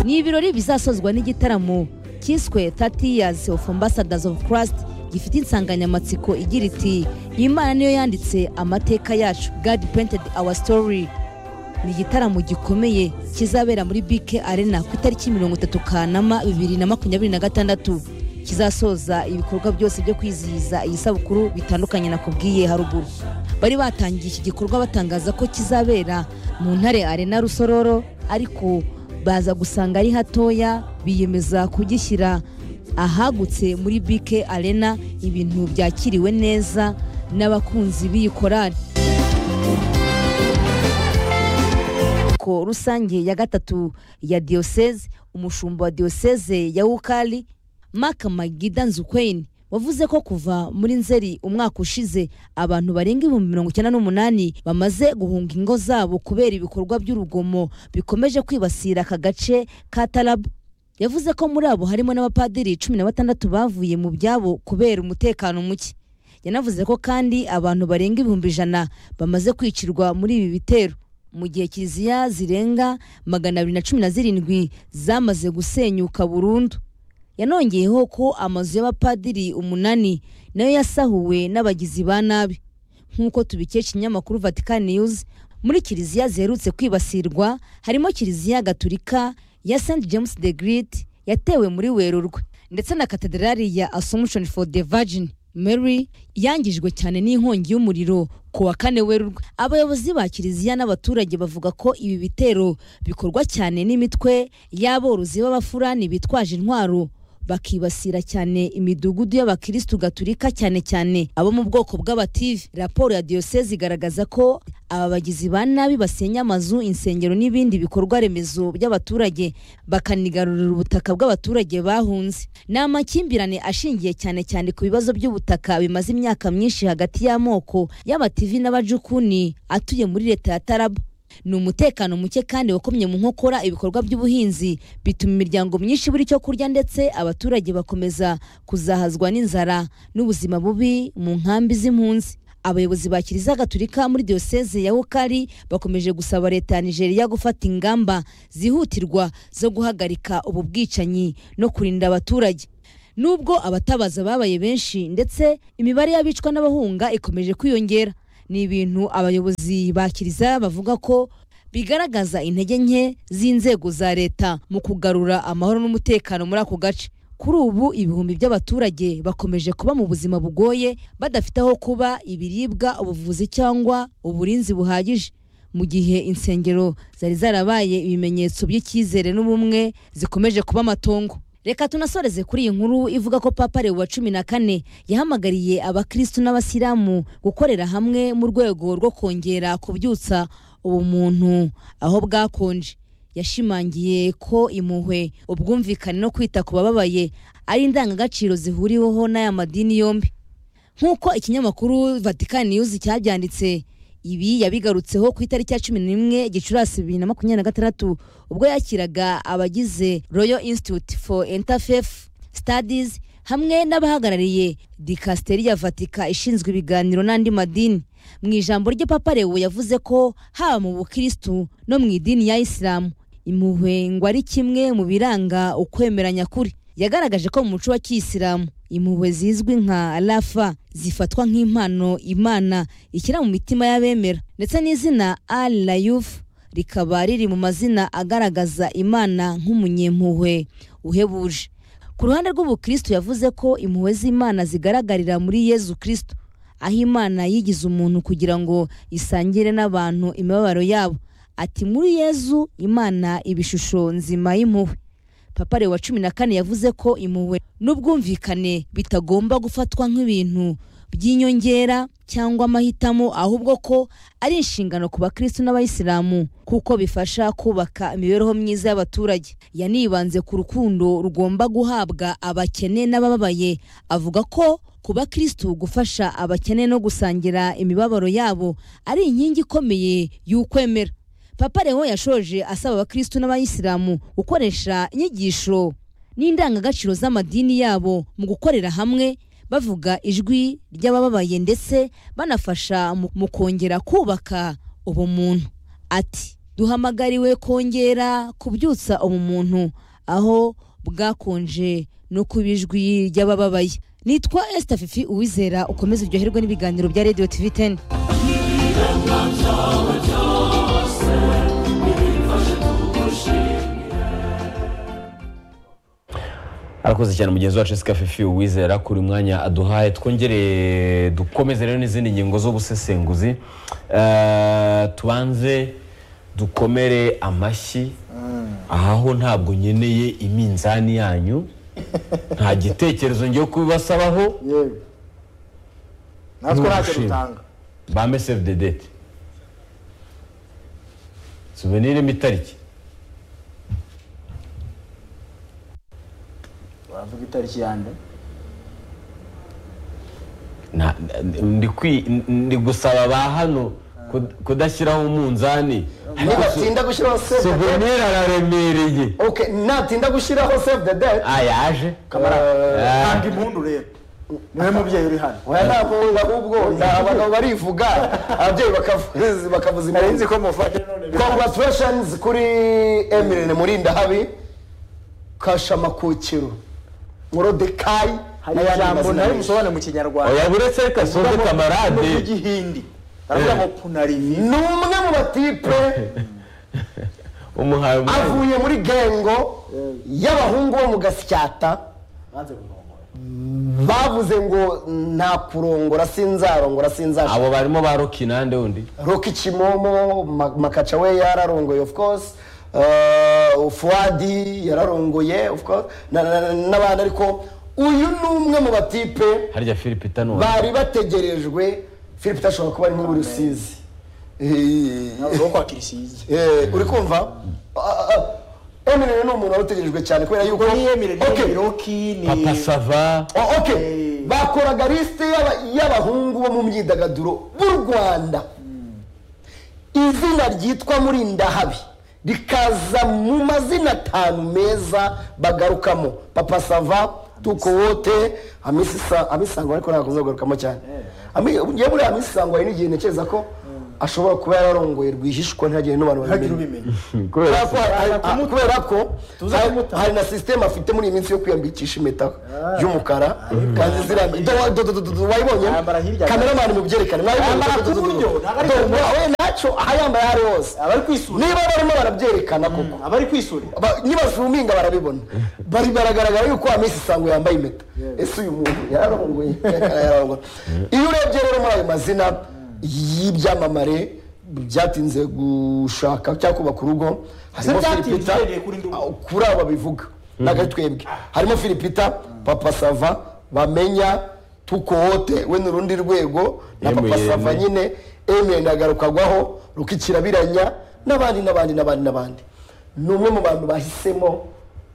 ni ibirori bizasozwa n'igitaramo cyiswe 30 years of ambassadors of christ gifite insanganyamatsiko igira iti imana niyo yanditse amateka yacu god painted our story ni igitaramo gikomeye kizabera muri bike arena ku itariki mirongo itatu kanama bibiri na makumyabiri na gatandatu kizasoza ibikorwa byose byo kwizihiza iyi sabukuru bitandukanye nakubwiye haruguru bari batangiye iki gikorwa batangaza ko kizabera mu ntare arena rusororo ariko baza gusanga ari hatoya biyemeza kugishyira ahagutse muri bike arena ibintu byakiriwe neza n'abakunzi b'iyi korari inteko rusange ya gatatu ya diyoseze umushumba wa diyoseze ya wukari mark magida nzukweni wavuze ko kuva muri nzeri umwaka ushize abantu barenga ibihumbi mirongo icyenda n'umunani bamaze guhunga ingo zabo kubera ibikorwa by'urugomo bikomeje kwibasira aka gace ka tarabu yavuze ko muri abo harimo n'abapadiri cumi na batandatu bavuye mu byabo kubera umutekano muke yanavuze ko kandi abantu barenga ibihumbi ijana bamaze kwicirwa muri ibi bitero mu gihe kiliziya zirenga magana abiri na cumi na zirindwi zamaze gusenyuka burundu yanongeyeho ko amazu y'abapadiri umunani nayo yasahuwe n'abagizi ba nabi nk'uko tubikesha ikinyamakuru vatican news muri kiliziya ziherutse kwibasirwa harimo kiliziya gaturika ya st james the great yatewe muri werurwe ndetse na katedrali ya assumption for the virgin mary yangijwe cyane n'inkongi y'umuriro ku wa kane werurwe abayobozi ba kiliziya n'abaturage bavuga ko ibi bitero bikorwa cyane n'imitwe y'aborozi b'abafurani bitwaje intwaro bakibasira cyane imidugudu y'abakirisitu gaturika cyane cyane abo mu bwoko bw'abative raporo ya diyoseze igaragaza ko aba bagizi ba nabi basenya amazu insengero n'ibindi bikorwa remezo by'abaturage bakanigarurira ubutaka bw'abaturage bahunze ni amakimbirane ashingiye cyane cyane ku bibazo by'ubutaka bimaze imyaka myinshi hagati y'amoko y'abativi n'abajukuni atuye muri leta ya tarabu ni umutekano muke kandi wakomye mu nkokora ibikorwa by'ubuhinzi bituma imiryango myinshi ibura icyo kurya ndetse abaturage bakomeza kuzahazwa n'inzara n'ubuzima bubi mu nkambi z'impunzi abayobozi ba kiliziya gaturika muri diyoseze ya wukari bakomeje gusaba leta ya nigeria gufata ingamba zihutirwa zo guhagarika ubu bwicanyi no kurinda abaturage nubwo abatabaza babaye benshi ndetse imibare y'abicwa n'abahunga ikomeje kwiyongera ni ibintu abayobozi ba kiliziya bavuga ko bigaragaza intege nke z'inzego za leta mu kugarura amahoro n'umutekano muri ako gace kuri ubu ibihumbi by'abaturage bakomeje kuba mu buzima bugoye badafite aho kuba ibiribwa ubuvuzi cyangwa uburinzi buhagije mu gihe insengero zari zarabaye ibimenyetso by'icyizere n'ubumwe zikomeje kuba amatongo reka tunasoreze kuri iyi nkuru ivuga ko papa leo wa cumi na kane yahamagariye abakristu n'abasilamu gukorera hamwe mu rwego rwo kongera kubyutsa ubumuntu aho bwakonje yashimangiye ko impuhwe ubwumvikane no kwita ku bababaye ari indangagaciro zihuriweho n'aya madini yombi nk'uko ikinyamakuru vatican news cyabyanditse ibi yabigarutseho ku itariki ya cumi n'imwe gicurasi bibiri na makumyabiri na gatandatu ubwo yakiraga abagize royal institute for interfaith studies hamwe n'abahagarariye dikasiteri ya vatika ishinzwe ibiganiro n'andi madini mu ijambo rye papa lewo yavuze ko haba mu bukirisitu no mu idini ya isilamu impuhwe ngo ari kimwe mu biranga ukwemeranya kuri yagaragaje ko mu muco wa kiyisilamu impuhwe zizwi nka rafa zifatwa nk'impano imana ikira mu mitima y'abemera ndetse n'izina al layuf rikaba riri mu mazina agaragaza imana nk'umunyempuhwe uhebuje ku ruhande rw'ubukristo yavuze ko impuhwe z'imana zigaragarira muri yezu kristo aho imana yigize umuntu kugira ngo isangire n'abantu imibabaro yabo ati muri yezu imana ibishusho nzima y'impuhwe papa wa cumi na kane yavuze ko impuhwe n'ubwumvikane bitagomba gufatwa nk'ibintu by'inyongera cyangwa amahitamo ahubwo ko ari inshingano ku bakristo n'abayisilamu kuko bifasha kubaka imibereho myiza y'abaturage yanibanze ku rukundo rugomba guhabwa abakene n'abababaye avuga ko ku bakristo gufasha abakene no gusangira imibabaro yabo ari inkingi ikomeye y'ukwemera papa lewo yashoje asaba abakristu n'abayisilamu gukoresha inyigisho n'indangagaciro z'amadini yabo mu gukorera hamwe bavuga ijwi ry'abababaye ndetse banafasha mu kongera kubaka ubumuntu ati duhamagariwe kongera kubyutsa ubumuntu aho bwakonje no ku bijwi ry'abababaye nitwa esita fifi uwizera ukomeze uryoherwe n'ibiganiro bya radiyo tivi teni arakoze cyane mugenzi wacu Jessica fifi uwizera kuri mwanya aduhaye twongere dukomeze rero n'izindi ngingo z'ubusesenguzi Eh, tubanze dukomere amashyi aho ntabwo nkeneye iminzani yanyu nta gitekerezo ngiye kubibasabaho yewe natwe ntacyo N'ubushimwe. dutanga bame save the date suveniremo itariki uravuga itariki yande Na- na- ndi kwi- ndi gusaba ba hano kud- kudashyiraho umunzani nibatinda gushyiraho save the date suvenire araremereye okay natinda gushyiraho save the date ah yaje kamara Ah. ntabwo impundu rero niwe mubyeyi uri hano oya nta mpundu ahubwo ni abagabo barivuga ababyeyi bakavuza bakavuza impundu nari nzi ko mufashe congratulations kuri emirene murindahabi kashamakukiro murodekayi hari ijambo ntari musobane mu kinyarwanda oya buretse reka sobe no mu kamarade gihindi baravuga ngo punarimi ni umwe mu batipe umuhaye umwanya avuye muri gengo y'abahungu bo mu gasyata bavuze ngo nta kurongora sinzarongora sinzarongora abo barimo ba rokinande undi Roki Kimomo Ma- Makacha we yararongoye of course Uh, Fuadi yararongoye of course na- na- na- n'abandi ariko uyu ni umwe mu batipe harya philippe itanuwe bari bategerejwe Philip tashobora kuba ari muri Rusizi Eh, wo kwa kirisize eh, uri kumva Eminem ni umuntu warutegerejwe cyane kubera yuko ni emire ni Okay. roki ni papa sava Oh, okay. Eh. bakoraga lisite y'aba- y'abahungu bo mu myidagaduro b'u rwanda izina ryitwa murindahabi rikaza mu mazina atanu meza bagarukamo papa sava tukowote amisango ariko ntabwo kuzagarukamo cyane Ami- ngewe muri amisango hari n'igihe ntekereza ko ashobora kuba yararongoye rwihishwa ntihagire n'abantu ntagira babimenya ubimenya kubera ko hari- Tuzamuta. ah, kubera ko Tuza hari- kumuta. hari na sisiteme afite muri iyi minsi yo kwiyambikisha impeta y'umukara kandi zirambye Do- do- do- do- do- wayibonye Yambara hirya gato. kameramani mubyerekane Yambara ku buryo, ntabwo ari ku bumoso. ntacyo aha yambaye aho ari hose abari kwisura niba barimo barabyerekana koko abari kwisura Ba- nibazuminga barabibona bari baragaragara yuko wa minsi isango yambaye impeta ese uyu muntu yararongoye yararongoye iyo urebye rero muri ayo mazina y'ibyamamare byatinze gushaka cyangwa kubaka urugo harimo byatinze filipita uhereye kuri ndi umwe. kuri abo babivuga n'agatwebwe harimo filipita papa sava bamenya tukowote we ni urundi rwego na papa Eminem. sava nyine emeye agarukarwaho rukikirabiranya n'abandi n'abandi n'abandi n'abandi ni umwe mu bantu bahisemo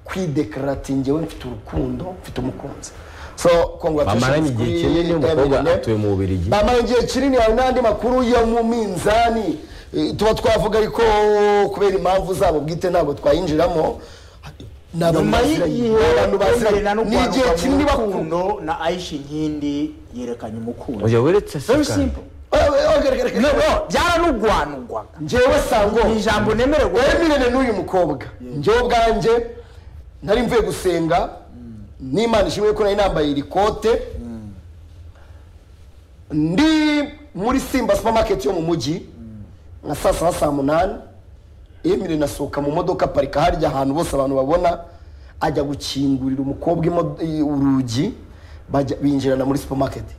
kwidekarati ngewe mfite urukundo mfite umukunzi so congratulations Bamaranye igihe kuri kinini, umukobwa Eminem. atuye mu Bubiligi. bamaranye igihe kinini hari n'andi makuru yo mu minzani Eh, tuba twavuga ariko kubera impamvu zabo bwite ntabwo twayinjiramo ni abantu nyuma baziranye. Ni abantu baziranye. y'igihe na Ni igihe kinini bakunda rukundo na aisha inkindi yerekanye umukundo oya buretse very sika simple no no byaranugwanugwaga njyewe sango ni ijambo nemererwa wemerere n'uyu mukobwa njyewe ubwanjye nari mvuye gusenga n'imana ishimwe ko nari nambaye iri kote ndi muri simba supamaketi yo mu mujyi nka saa saba saa munani emile nasohoka mu modoka aparika harya ahantu bose abantu babona ajya gukingurira umukobwa imo- i- urugi bajya- binjirana muri supamaketi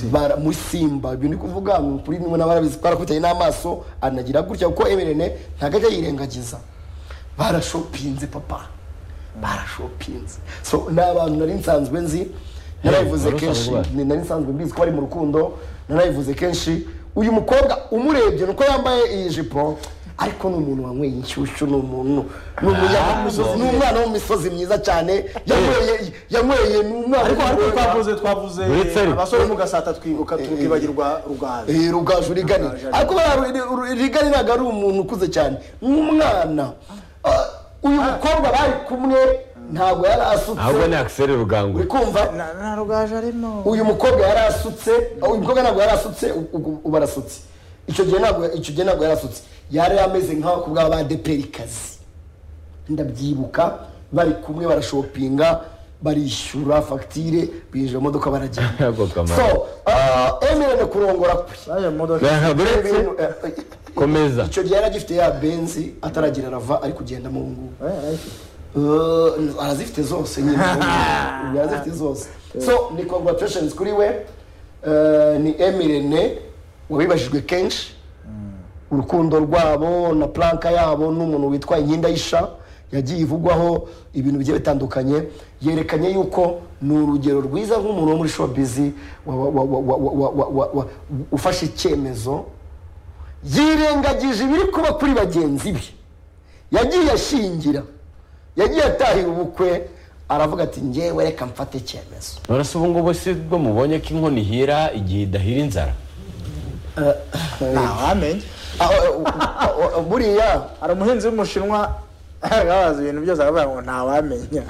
bara muri simba ibyo ndi kuvuga ngo kuri nimwe n'abarabizi twarakubitanye n'amaso anagira gutya kuko emirene ntabwo ajya yirengagiza barashopinze papa barashopinze so ni abantu nari nsanzwe nzi narabivuze wari kenshi usanzwe ubaye. ni nari nsanzwe mbizi ko bari mu rukundo narabivuze kenshi uyu mukobwa umurebye nuko yambaye iyi jipo ariko ni umuntu wanyweye inshyushyu ni umuntu ni umunyamisozi- ni umwana wo mu misozi myiza cyane yanyweye yanyweye ni umwana ariko ariko w'umugororwa. twavuze twavuze Uretse ariko. abasore mu gasata twibuka tukibagirwa rugazi Eh, rugaju rigani ariko bariya Ru- Ru- rigani ntabwo ari umuntu ukuze cyane nk'umwana Ah, uyu mukobwa bari kumwe ntabwo yari ahubwo ni asutse akiseri rugangwe uri kumva Na- na rugaje arimo uyu mukobwa yari asutse uyu mukobwa ntabwo yari asutse ubu- ubu ubu arasutse icyo gihe ntabwo icyo gihe ntabwo yari asutse yari ameze nk'aho ku bw'abadeperikazi ndabyibuka bari kumwe barashopinga barishyura fagitire binjira mu modoka baragenda Ako kamaro. so ah, emirene kurongora kwe aya modoka Ntabwo uretse Ibintu, eh, komeza icyo gihe yari agifite ya benzi ataragira arava ari kugenda mu ngubu aya arayifite Uh, arazifite zose nyine ubu arazifite zose so ni congratulations kuri we Uh, ni emirene wabibajijwe kenshi urukundo rwabo na planka yabo n'umuntu witwa inkindayisha yagiye ivugwaho ibintu bigiye bitandukanye yerekanye yuko ni urugero rwiza nk'umuntu wo muri showbiz wa- wa- wa- wa- wa- wa- wa- wa- wa- ufashe icyemezo yirengagije ibiri kuba kuri bagenzi be yagiye ashingira yagiye atahira ubukwe aravuga ati ngewe reka mfate icyemezo none se ubu ngubu si bwo mubonye ko inkoni ihira igihe idahira inzara ntawamenye Ah, oh, oh, oh, buriya hari umuhinzi w'umushinwa babaza ibintu byose aravuga ngo ntawamenya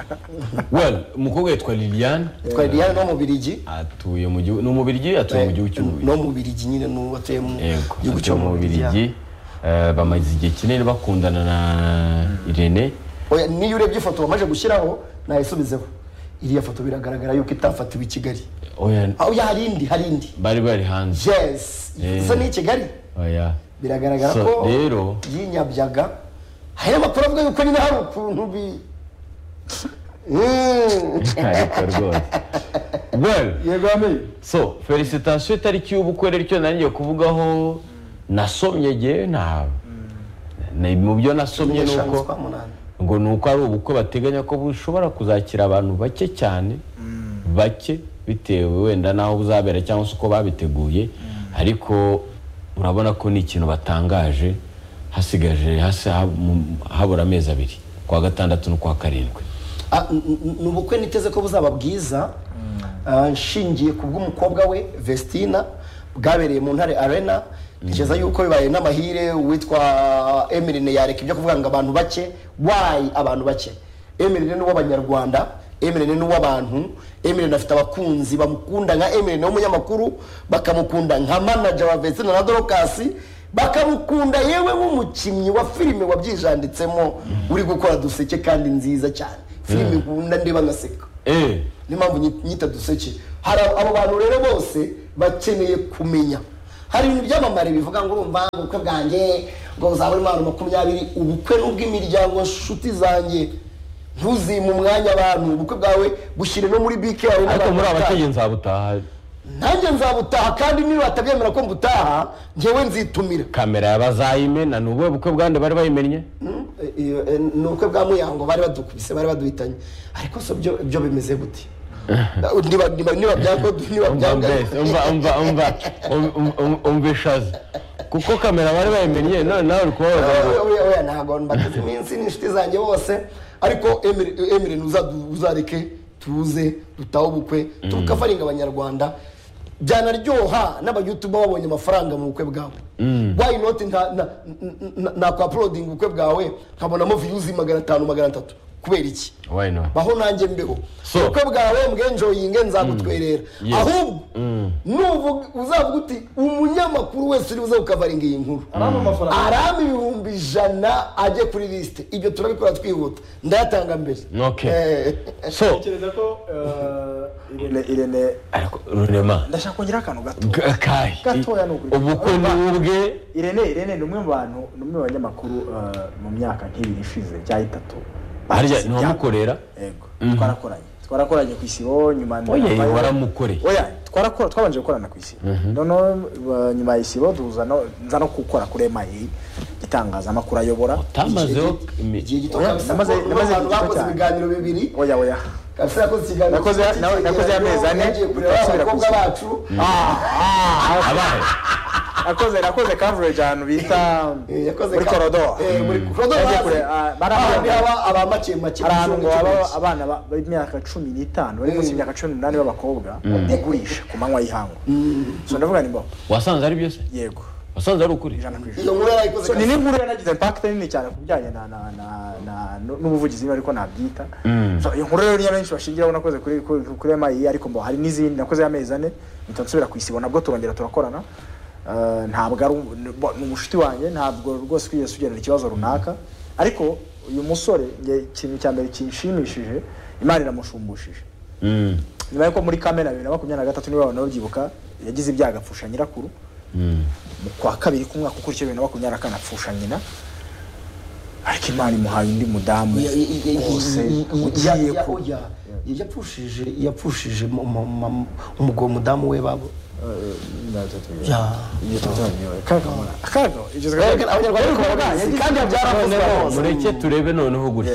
well umukobwa yitwa liliane twari riyari no mu birigi atuye mu gihugu ni umubirigi atuye mu gihugu cy'umubirigi no mu birigi nyine n'uwo atuye mu yego gihugu atuye cyo mu bubirigi Eh, bamaze igihe kinini bakundana na irene Oya, niyo urebye ifoto wamaze gushyiraho nayisubizeho iriya foto biragaragara yuko itafatiwe i kigali oya aho ya hari indi hari indi bari bari hanze yes Eh. isa n'iyi kigali oya biragaragara So, ko rero- yinyabyaga hari amakuru avuga yuko nyine hari ukuntu bi Mm. ariko rwose well yego amenye so felicitasiyo itariki y'ubukwe rero icyo nanjye kuvugaho nasomye ngewe ntawe Ni- mu byo nasomye ni Eshanu uko z'ukwa munani. ngo ni uko ari ubukwe bateganya ko bushobora kuzakira abantu bake cyane bake bitewe wenda n'aho buzabera cyangwa se uko babiteguye ariko urabona ko ni ikintu batangaje hasigaje hasi ha- mu- habura amezi abiri kwa gatandatu no kwa karindwi Ah, n- n- ni ubukwe niteze ko buzaba bwiza Ah, nshingiye ku bw'umukobwa we vestina bwabereye mu ntare arena ntekereza yuko bibaye n'amahire uwitwa emirine yareka ibyo kuvuga ngo abantu bake wayi abantu bake emirine ni uw'abanyarwanda emirine ni uw'abantu emirine afite abakunzi bamukunda nka emirine w'umunyamakuru bakamukunda nka manager wa vestina na dorokasi bakamukunda yewe nk'umukinnyi wa filime wabyijanditsemo uri gukora duseke kandi nziza cyane filime nkunda ndeba ngaseka eh niyo mpamvu nyi- nyita duseke hari abo- abo bantu rero bose bakeneye kumenya hari ibintu byamamare bivuga ngo urumva ubukwe bwanjye ngo buzaba burimo abantu makumyabiri ubukwe ni ubw'imiryango nshuti zanjye ntuzime umwanya abantu ubukwe bwawe bushyire no muri bike yawe ariko muri n'abantu abakeye nzabutaha nanjye nzabutaha kandi niba batabyemera ko mbutaha njyewe nzitumira kamera yabazayimena ni ubuhe bukwe bwande bari bayimennye iyo eh, ni ubukwe bwa muyango bari badukubise bari baduhitanye ariko so byo byo bimeze gute niba niba niba byako niba umva byanga mbese umva umva umva um- um- um- umva ishazi kuko kamera bari bayimennye none nawe uri kubabaza ngo Oya, oya, oya, ntabwo mbateze iminsi n'inshuti zanjye bose ariko Emily- Emily uzadu- uzareke tuze dutahe ubukwe tukafaringa abanyarwanda byanaryoha n'abayutuba babonye amafaranga mu bukwe bwawe why not nta- na- na- na- nakwapulodinga ubukwe bwawe nkabonamo viyuzi magana atanu magana atatu kubera iki why not baho nanjye mbeho So- ubukwe bwawe mbwenjoyinge nzagutwerera Yes. ahubwo nuvuga uzavuga uti umunyamakuru wese uri buze kukavaringa iyi nkuru aramba amafaranga arama ibihumbi ijana ajye kuri lisite ibyo turabikora twihuta ndayatanga mbere Okay. Eh, so ntekereza ko eh, irene irene ariko rurema ndashaka kongera akantu gato g- kai Gatoya ni ukuri. ubukwe ni ubwe irene irene ni umwe mu bantu ni umwe mu banyamakuru eh, mu myaka nk'ibiri ishize cyangwa itatu harya ntiwamukorera yego twarakoranye twarakoranye ku isibo nyuma oye nyuma- waramukoreye oya twarakora twabanje gukorana ku isibo noneho eh, nyuma ya isibo duza no nza no gukora kuri emayi itangazamakuru ayobora utamazeho imi- igihe gito Oya, kabisa namaze- kuko namaze igihe abantu gito bakoze cyane. ibiganiro bibiri oya oya kabisa yakoze ikiganiro Nakoze- cy'iki nawe- nakoze kigereranyo, y'amezi ane, yagiye kureba asubira abakobwa gusa. bacu abahe nakoze nakoze coverage ahantu bita Eh, yakoze muri ka- korodoro eh, muri korodoro Yagiye hasi. kure- ah, bari Hahandi ahantu- haba aba make make hari ahantu ngo icumi, baba icumi. abana ba- b'imyaka cumi n'itanu bari munsi Mm. y'imyaka cumi n'umunani b'abakobwa bigurisha ku manywa y'ihangu so ndavuga ni mbo wasanze ari byose yego wasanze ari ukuri ijana ku ijana iyo nkuru yarayikoze So, ni n'inkuru yanagize impact nini cyane ku bijyanye na- na- na- na- nu- n'ubuvugizi ariko nabyita So, iyo nkuru rero niyo benshi bashingiraho nakoze kuri kuri- kuri emayi ariko mbo hari n'izindi nakoze y'amezi ane mpita nsubira ku isibo nabwo turongera turakorana eh, ntabwo ari um- ni bo- ni umushuti wanjye ntabwo rwose twigeze tugenera ikibazo runaka ariko uyu musore nge ikintu cya mbere kinshimishije imana iramushumbushishe Mm. nyuma yuko muri kamena bibiri na makumyabiri na gatatu niba abantu babyibuka yagize ibyago apfusha nyirakuru mu kwa kabiri k'umwaka ukurikiye bibiri na makumyabiri na kane apfusha nyina ariko imana imuhaye undi mudamu rwose ugiye ku yapfushije yapfushije umugabo mudamu we babo akaga igizwe kandi yabyarakozwe hose mureke turebe noneho gutyo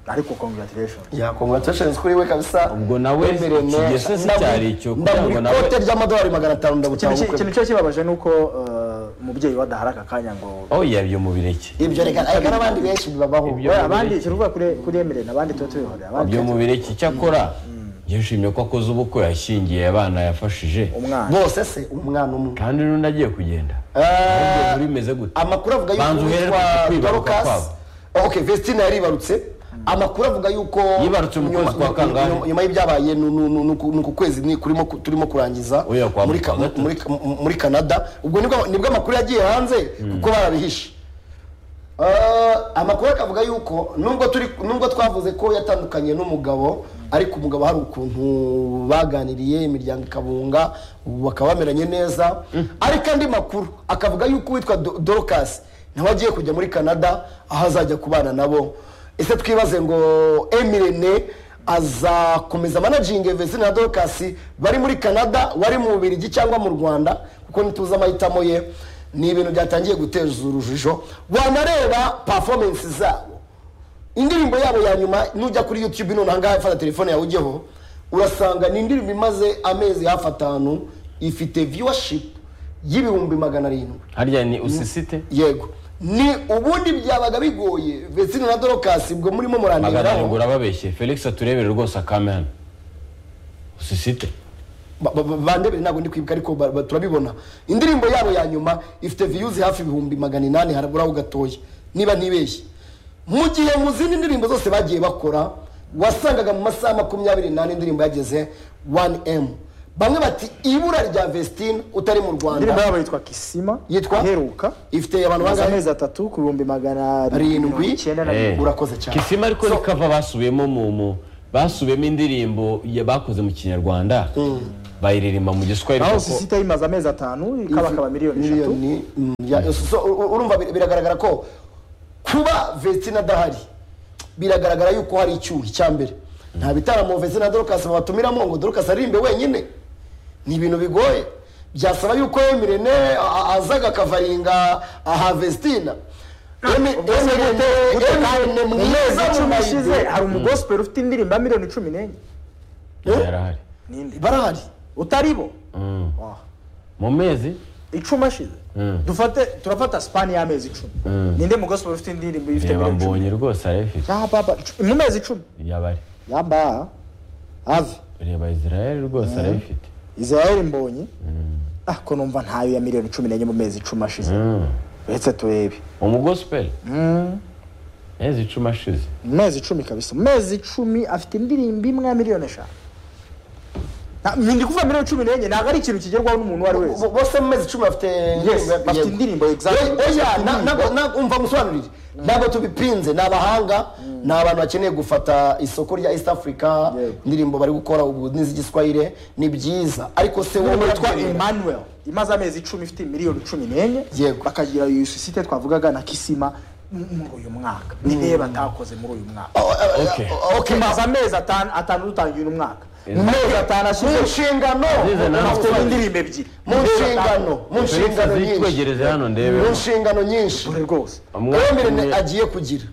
ariko congratulation yakongratulations kuri we kabisa Ubwo nawe Wemerewe iki neza. gihe se Ndagura- cyari icyo kugira ngo ndagura nawe- ikote ry'amadolari magana atanu ndagutanga ikintu ubukwe cyo kibabaje ni uko eh, umubyeyi we adahari aka kanya ngo aho yabyo mu bireke ibyo reka ariko n'abandi benshi bibabaho Ibyo- Oya, abandi kiruvuga kuri kuri Emery, abandi tuba tubihorera abandi byo mu bireke icyakora yishimye ko akoze ubukwe yashyingiye abana yafashije umwana bose se umwana umwe kandi n'undi agiye kugenda Eh, Ahubwo bimeze gute amakuru avuga yuko Banza uherere uwitwa ku kwibaruka Dorcas- kwabo. Oh, okay Vestine yaribarutse amakuru avuga yuko Yibarutse mu kwezi nyuma- kwa kangahe? nyuma- nyuma y'ibyabaye nu- nu- nu- nuku- nuku kwezi ni- kurimo ku- turimo kurangiza Oya, kwa muri ka- gatatu. muri ka- muri Canada ubwo nibwo nibwo amakuru yagiye hanze kuko barabihishe Eh, amakuru akavuga yuko nubwo turi nubwo twavuze ko yatandukanye n'umugabo ariko umugabo hari ukuntu baganiriye imiryango ikabunga ubu bakaba bameranye neza ariko andi makuru akavuga yuko uwitwa Do- dorcas nawe agiye kujya muri canada aho azajya kubana nabo ese twibaze ngo emirene azakomeza managingi vesine na dorcas bari muri canada wari mu bubirigi cyangwa mu rwanda kuko ntituzi amahitamo ye ni ibintu byatangiye guteza urujijo wanareba performance zabo indirimbo yabo ya nyuma nujya kuri youtube nonaha ngaha fata telefone yawe ujyeho urasanga ni indirimbo imaze amezi hafi atanu ifite viewership y'ibihumbi magana arindwi harya ni usisite yego ni ubundi byabaga bigoye vesine na dorokasi ubwo murimo magana arindwi muranigiraho urababeshye felix aturebere rwose akame hano usisite Ba- ba- ba- bandebere ntabwo ndi kwibuka ariko ba- ba- turabibona indirimbo yabo ya nyuma ifite viyuzi hafi ibihumbi magana inani haraburaho gatoya niba ntibeshye mu gihe mu zindi ndirimbo zose bagiye bakora wasangaga mu masaha makumyabiri n'ane indirimbo yageze 1m bamwe bati ibura rya vestine utari mu indirimbo rwanda yabo yitwa kisima Yitwa? iheruka ifite abantu amaze bangahe amezi atatu ku bihumbi magana Arindwi. mirongo icyenda na Eh. bine urakoze cyane kisima ariko So- ni kava basubiyemo mu mu basubiyemo indirimbo ya- bakoze mu kinyarwanda bayiririmba mu giswahili aho kuko sisita imaze amezi atanu ikabakaba miliyoni eshatu miliyoni mm, ya- so, u- u- urumva bir- biragaragara ko kuba vesine adahari biragaragara yuko hari icyuho icya mbere nta bitaramo vesine na dorokasi babatumiramo ngo dorokasi aririmbe wenyine ni ibintu bigoye byasaba yuko emirene a- a- azaga akavaringa aha vestina Emi- Emirene- Emirene mu mezi mwiza mu icumi ashize mayido. hari umugosipeli ufite indirimbo ya miliyoni cumi n'enye yarahari ninde barahari utaribo Mm. Ah. mu mezi icumi ashize dufate turafata sipani y'amezi icumi ninde mugosipeli ufite indirimbo ifite reba miliyoni mbonye cumi rwose arayifite ya baba icu- mu mezi icumi yabari yaba ave reba israel rwose arayifite israel mbonye ah ko numva ntayo ya miliyoni cumi n'enye mu mezi icumi ashize Mm. uretse turebe umugosipeli mezi icumi ashize mu mezi icumi kabisa mu mezi icumi afite indirimbo imwe ya miliyoni eshanu Na- ndi kuvuga miliyoni cumi n'enye ntabwo ari ikintu kigerwaho n'umuntu uwo ari we wese Bo- bose mu mezi icumi bafite bafite yego. indirimbo, exactly. Oya, oya, Bafite na- indirimbo. ntabwo- ntabwo- umva musobanurire ntabwo tubipinze ni abahanga ni abantu bakeneye gufata isoko rya east africa Yego. indirimbo bari gukora ubu n'iz'igiswahire ni byiza ariko se wowe umuntu witwa urabyemera? emmanuel imaze amezi icumi ifite miliyoni cumi n'enye Yego. bakagira iyo sosiyete twavugaga na kisima mu- muri uyu mwaka niyo batakoze muri uyu mwaka okay Okay. tumaze amezi atanu atanu dutangira umwaka mu Izo- mezi atanu mu ashize nshingano Zize nawe afite usobanure. indirimbo ebyiri mu nshingano felix mu nshingano nyinshi zitwegereze hano mu ndebe nshingano nyinshi dore rwose Emirene agiye kugira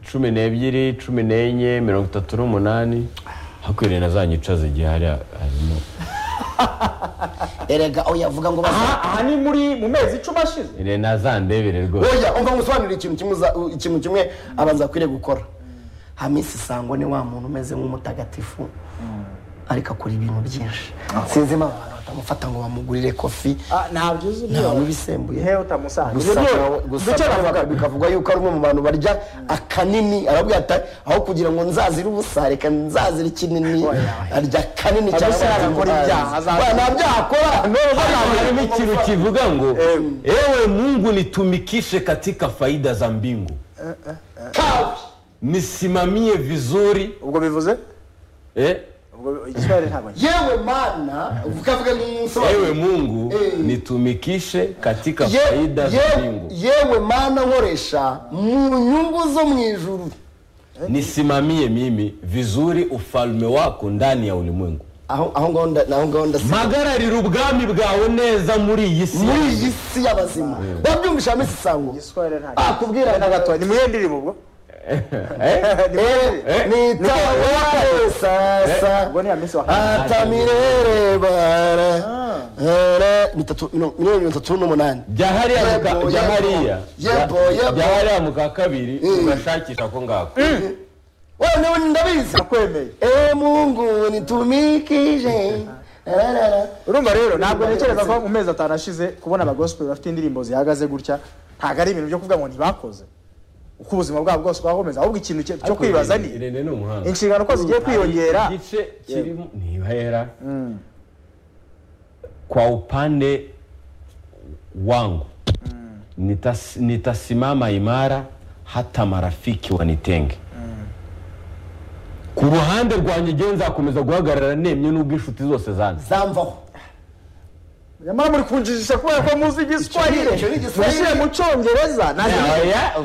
cumi n'ebyiri cumi n'enye mirongo itatu n'umunani hakwiriye na za nyicazo igihe hari harimo erega oya avuga ngo basa- aha aha ni muri mu mezi icumi ashize ni na za ndebere rwose oya umva ngusobanurire ikintu kimwe uza- u- ikintu kimwe abanza akwiriye gukora hamisi sangwa ni wa muntu umeze nk'umutagatifu ariko akora ibintu byinshi sinzi impamvu abantu amufata ngo bamugurire kofi Ah, ntabyo uzi nta niba- n'ibisembuye Hehe utamusanze. gusa Ibyo niyo- nawe gusa nicyo nawe navuga. bikavuga yuko ari umwe mu bantu barya akanini arabwira ati aho kugira ngo nzazire ubusa reka nzazire ikinini Oya. arya kanini cyane Ubusa yakora ibyaha, azaza- Oya, nta byaha akora Hapa harimo ikintu kivuga ngo Em. ewe mungu nitumikishe katika faida za mbingu Kawe. nisimamie vizuri ubwo bivuze eh? ubwo igiswahili ntabwo ngiye yewe mana ukavuga nk'umusobanuro ewe mungu Em. nitumikishe katika Ye- faida za ye- mbingu yewe mana nkoresha mu nyungu zo mu ijuru nisimamie mimi vizuri ufalme wako ndani ya ulimwengu aho aho ngaho nda- aho ngaho ndasiba mpagararira ubwami bwawe neza muri iyi si muri iyi si y'abazima wabyumvisha misi sango igiswahili ntabwo akubwira na gato ni muye ndirimbo ubwo Eh? nitawe sasa ubwo ni ya minsi wa atamirere bara Ere, mitatu- mino- miliyoni mirongo itatu n'umunani jya hariya Yebo, muka- jya yebo. hariya Yebo, yebo. jya hariya mu ka kabiri ugashakisha ko ngako wewe ndabizi nakwemeye ewe mungu nitumikije Rarara. urumva rero ntabwo ntekereza ko mu mezi atanu ashize kubona abagospel bafite indirimbo zihagaze gutya ntabwo ari ibintu byo kuvuga ngo ntibakoze uko ubuzima bwabo bwose bwakomeza ahubwo ikintu cyo cyo kwibaza ni irene ni umuhanga inshingano uko zigiye kwiyongera Hari igice kirimo ntihera kwa upande wangu nitas, nitasimama imara hata marafiki wanitenge ku ruhande rwanjye igihe nzakomeza guhagarara nemye n'ubwo inshuti zose zanze zamvaho nyamara muri kunjijisha kubera ko muzi igiswahili Icyo ni igiswahili. mushyire mu cyongereza nta-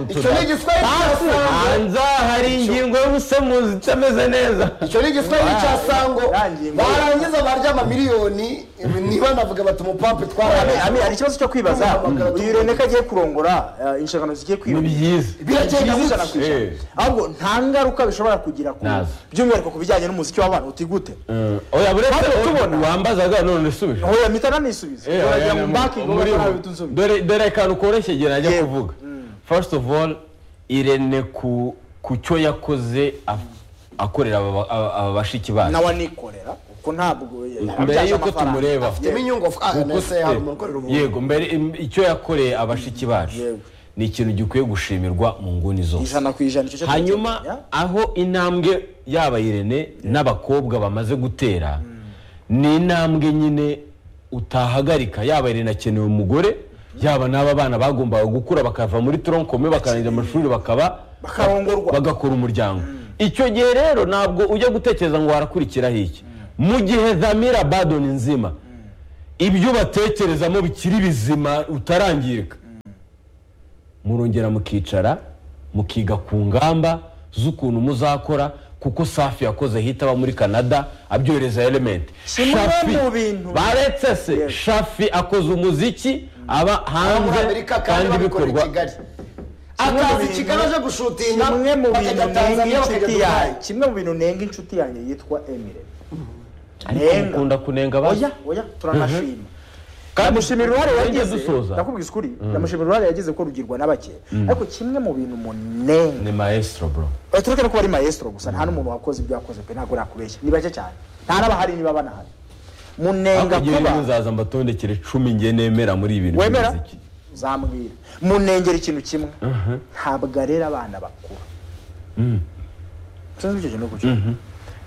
icyo ni igiswahili cya sango hanze hari ingingo y'ubusemuzi itameze neza icyo ni igiswahili cya sango Rangi ngo- barangiza barya amamiliyoni niba navuga bati umupampe Ami- Ami, hari twarabe ikibazo cyo kwibaza Mm. uyu rene ko agiye kurongora eh, inshingano zigiye ni kwiyongera byiza birakeka Byiza gutya ijana ku ijana. Eh. ahubwo nta ngaruka bishobora kugira ku Nazo. by'umwihariko ku bijyanye n'umuziki w'abantu utigute Mm. oya buretse Twabyo tubona. wambazaga none subije oya mpita nanisubiza Eh, Uragira aya ngo ni mbake ngo muri bakora bo. bitu nsubiza. dore dore akantu koroshye igihe najya Yego. kuvuga first of all irene ku ku cyo yakoze af- akorera aba- aba aba bashiki bacu nawe anikorera kuko ntabwo mbere y'uko tumureba afitemo inyungu kuko nese hari umuntu ukorera se- umuntu yego mbere im- icyo yakoreye abashiki bacu Yego. ni ikintu gikwiye gushimirwa mu nguni zose ijana ku ijana icyo cyo hanyuma tugiye kumenya. aho intambwe yaba irene n'abakobwa bamaze gutera ni intambwe nyine utahagarika yaba irene akeneye umugore yaba n'aba bana bagombaga gukura bakava muri toronkome bakarangiza amashuri bakaba Bakarongorwa. bagakora umuryango icyo gihe rero ntabwo ujya gutekereza ngo warakurikiraho iki mu gihe zamira badoni nzima ibyo ubatekerezamo bikiri bizima utarangirika murongera mukicara mukiga ku ngamba z'ukuntu muzakora kuko safi yakoze hita aba muri canada abyohereza elementi Si muri bamwe mu bintu. baretse se Yes. shafi akoze umuziki aba Aba muri hanze amerika kandi kandi babikora i bikorwa kigali Kimwe mu akaza i bintu- kigali aje gushutinga kimwe mu bintu bakajya tanzania nenga bakajya inshuti dubayi yanjye kimwe mu bintu nenga inshuti yanjye yitwa emire ariko mukunda kunenga abandi oya oya turanashima Kandi ndamushimira uruhare tugende yagize dusoza. ndakubwiza ukuri ndamushimira uruhare yagize ko rugirwa n'abakeye ariko kimwe mu bintu munenga ni maestro bro Eh, tureke no kuba ari maestro gusa nta n'umuntu wakoze ibyo yakoze pe ntabwo nakubeshya ni bake cyane nta n'abahari niba banahari munenga hakurya kuba y'ibintu zaza mbatondekere cumi ngiye nemera muri ibi bintu wemera by'umuziki. uzambwira munengera ikintu kimwe ntabwo arera abana bakuru sinzi icyo kintu uko cyumva.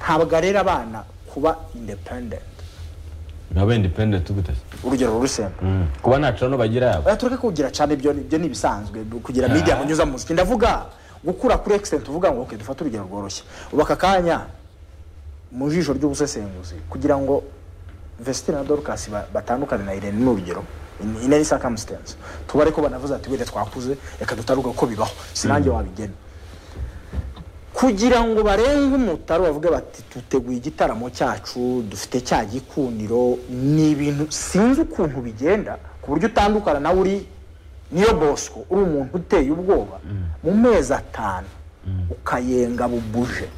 ntabwo arera abana kuba independent nka ba independent gute se? urugero rusemba Mm. kuba ntacu no bagira yabo oya tureke kugira cyane ibyo ni- ibyo ni ibisanzwe kugira Ah. media munyuza mu muziki ndavuga gukura kuri extent uvuga ngo okay dufate urugero rworoshye ubu aka kanya mu jisho ry'ubusesenguzi kugira ngo Vestine na Dorcas ba- batandukane na Irene ni urugero in, in any circumstance tubare ko banavuze ati wenda twakuze reka dutaruka ko bibaho sinange wabigena kugira ngo barenge umutaro bavuge bati tuteguye igitaramo cyacu dufite cya gikuniro ni ibintu sinzi ukuntu bigenda ku buryo utandukana nawe uri niyo bosco uri umuntu uteye ubwoba mu mezi atanu ukayenga bubuje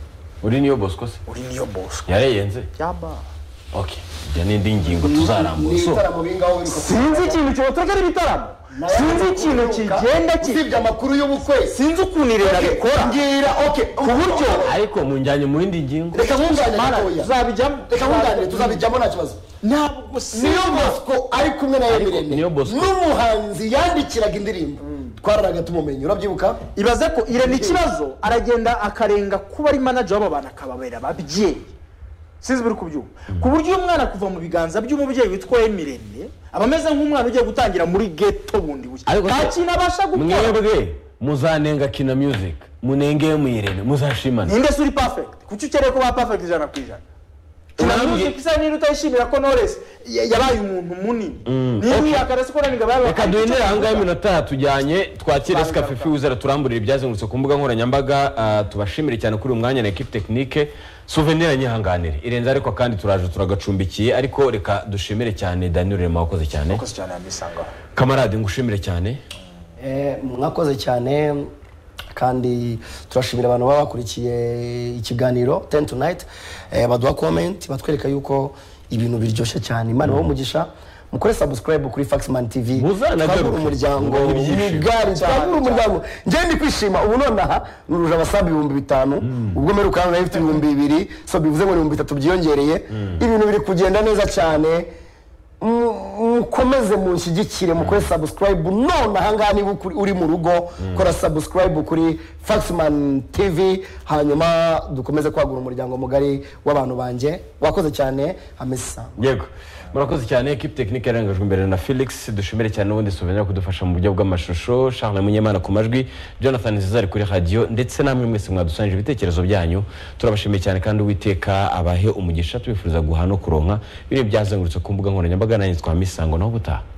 uri niyo bosco se uri niyo bosco yareyenze byaba okay ibyo ni indi ngingo tuzarambura so ibitaramo bingaho biruka sinzi ikintu cyotoka ari ibitaramo sinzi ikintu kigenda ki usibye amakuru y'ubukwe sinzi ukuntu irena rikora ngira oke ku buryo ariko munjyanye mu yindi ngingo reka nkunganire mana gatoya tuzabijyamo reka nkunganire tuzabijyamo nta kibazo ntabwo niyo sinzi bosco ari kumwe na emirene Niyo Bosco. n'umuhanzi yandikiraga indirimbo twararaga tumumenye urabyibuka ibaze ko irena ikibazo aragenda akarenga kuba ari manager w'aba bantu akababera ababyeyi sinzi buri kubyumva ku buryo uyu mwana kuva mu biganza by'umubyeyi witwa emirene aba ameze nk'umwana ugiye gutangira muri geto bundi bushya Ariko nta se- kintu abasha gukora mwebwe muzanenga kina music munenge muyirene muzashimane ninde se uri perfect kuki ukeneye ko ba perfect ijana ku ijana Urambye- kinamuzika isa niba utayishimira ko Knowless ya- yabaye umuntu munini Mm, niba okay. uyakara siko naniga babaye reka duhinire aha ngaha iminota hatujyanye twakire sikafifi wizera turamburire ibyazengurutse ku mbuga nkoranyambaga ah, tubashimire cyane kuri uyu mwanya na ekipi tekinike suvenira nyihanganire irenze ariko kandi turaje turagacumbikiye ariko reka dushimire cyane daniel rema wakoze cyane Mwakoze cyane yamisangaho kamarade ngushimire cyane Eh, mwakoze cyane kandi turashimira abantu baba bakurikiye ikiganiro ten tonight eh, baduha comment batwereka yuko ibintu biryoshye cyane imana ibahe umugisha mukore subscribe kuri faxman tv Muzanagaruke. twagure umuryango Mubone ibyishimo. mugari twagure umuryango njyewe ndi kwishima ubu nonaha nuruje abasabu ibihumbi bitanu ubwo mperuka hano nari mfite ibihumbi bibiri so bivuze ngo ni ibihumbi bitatu byiyongereye ibintu biri kugenda neza cyane mu- mukomeze munshyigikire mukore subscribe none ahangaha niba ukuri- uri mu rugo kora subscribe kuri faxman tv hanyuma dukomeze kwagura umuryango mugari w'abantu banjye wakoze cyane amesa yego murakoze cyane ekipi tekinike yarangajwe imbere na felix dushimire cyane n'ubundi suvenira kudufasha mu buryo bw'amashusho charles munyemana ku majwi jonathan zizari kuri radiyo ndetse namwe mwese mwadusangije ibitekerezo byanyu turabashimiye cyane kandi uwiteka abahe umugisha tubifuriza guha no kuronka biriya byazengurutse ku mbuga nkoranyambaga nanjye twa misango naho ubutaha